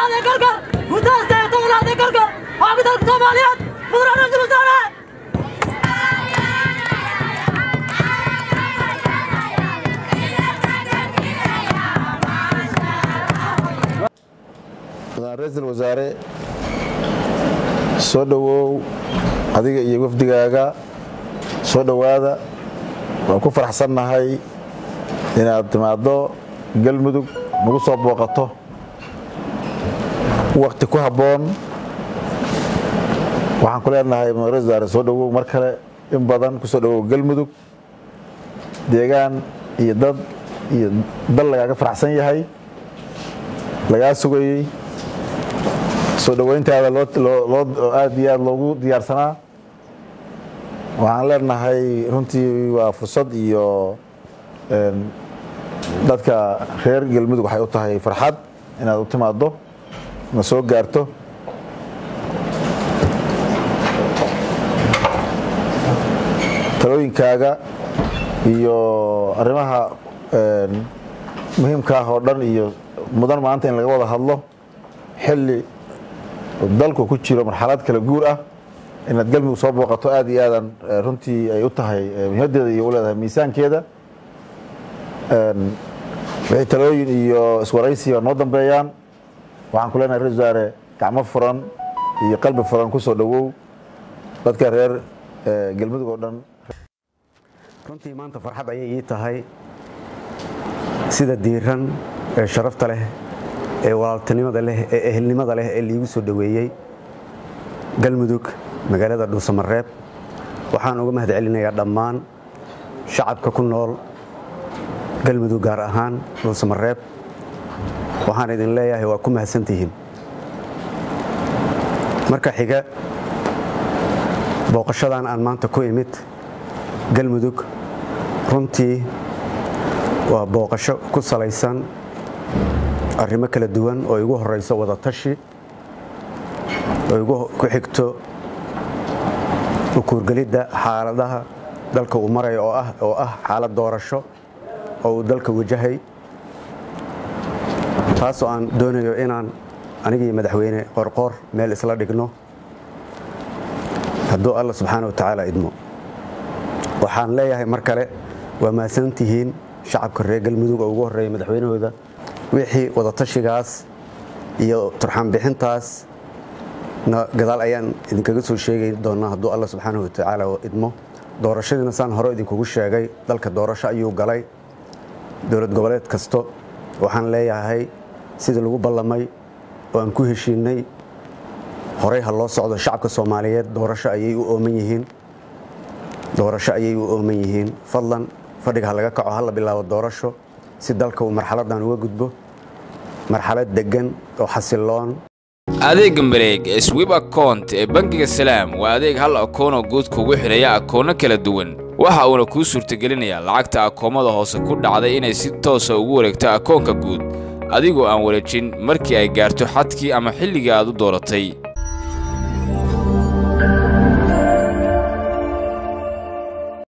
tobnaad ee galka muddaasta ee tobnaad ee galka xooga dalka soomaaliyeed mudane ra-iisul wasaare ra-iisul wasaare soo dhowow adiga iyo wafdigaaga soo dhowaada waan ku faraxsannahay inaad timaaddo galmudug nagu soo booqato wakti ku habboon waxaan ku leenahay ra-isul wasaare soo dhowow mar kale in badan ku soo dhowow galmudug deegaan iyo dad iyo dal lagaaga faraxsan yahay lagaa sugayey soo dhoweyntaada aad iyo aad loogu diyaarsanaa waxaan leenahay runtii waa fursad iyo dadka reer galmudug waxay u tahay farxad inaad u timaaddo na soo gaarto talooyinkaaga iyo arrimaha muhiimkaah oo dhan iyo mudan maanta in laga wada hadlo xilli dalku ku jiro marxalad kala guur ah inaad galmudug soo booqato aad iyo aadan runtii ay u tahay muhiimadeeda iyo u leedahay miisaankeeda wixii talooyin iyo iswaraysiga noo dambeeyaan waxaan ku leenahay ra-isul wasaare gacmo furan iyo qalbi furan ku soo dhowow dadka reer galmudug oo dhan runtii maanta farxad ayay ii tahay sida diiran ee sharafta leh ee walaaltinimada leh ee ehelnimada leh ee liigu soo dhoweeyey galmudug magaalada dhuusamareeb waxaan uga mahad celinayaa dhammaan shacabka ku nool galmudug gaar ahaan dhuusamareeb waxaan idin leeyahay waa ku mahadsantihiin marka xiga booqashadan aan maanta ku imid galmudug runtii waa booqasho ku salaysan arrimo kala duwan oo igu horayso wadatashi oo igu ku xigto ukuurgelidda xaaladaha dalka uu maraya oo ah xaalad doorasho oo uu dalka wajahay taasoo aan doonayo inaan anigii madaxweyne qorqoor meel isla dhigno hadduu alla subxaana wa tacaala idmo waxaan leeyahay mar kale waa mahadsantihiin shacabka reer galmudug oo ugu horreeya madaxweynahooda wixii wadatashigaas iyo turxaanbixintaas na gadaal ayaan idinkaga soo sheegi doonaa hadduu alla subxaanahu watacaala idmo doorashadiina saan hore idinkugu sheegay dalka doorasho ayuu galay dowlad goboleed kasto waxaan leeyahay sidii lagu ballamay oo aan ku heshiinay horey ha loo socdo shacabka soomaaliyeed doorasho ayay u ooman yihiin doorasho ayay u ooman yihiin fadlan fadhiga ha laga kaco ha la bilaabo doorasho si dalka uu marxaladan uga gudbo marxalad deggan oo xasiloon adeegga mareeg ee swib akount ee bangiga salaam waa adeeg hal akoonoo guud kugu xidhaya akoonno kala duwan waxa uuna kuu suurtagelinayaa lacagta akoomada hoose ku dhacday inay si toosa ugu wareegto akoonka guud adigoo aan wareejin markii ay gaarto xadkii ama xilligii aad u dooratay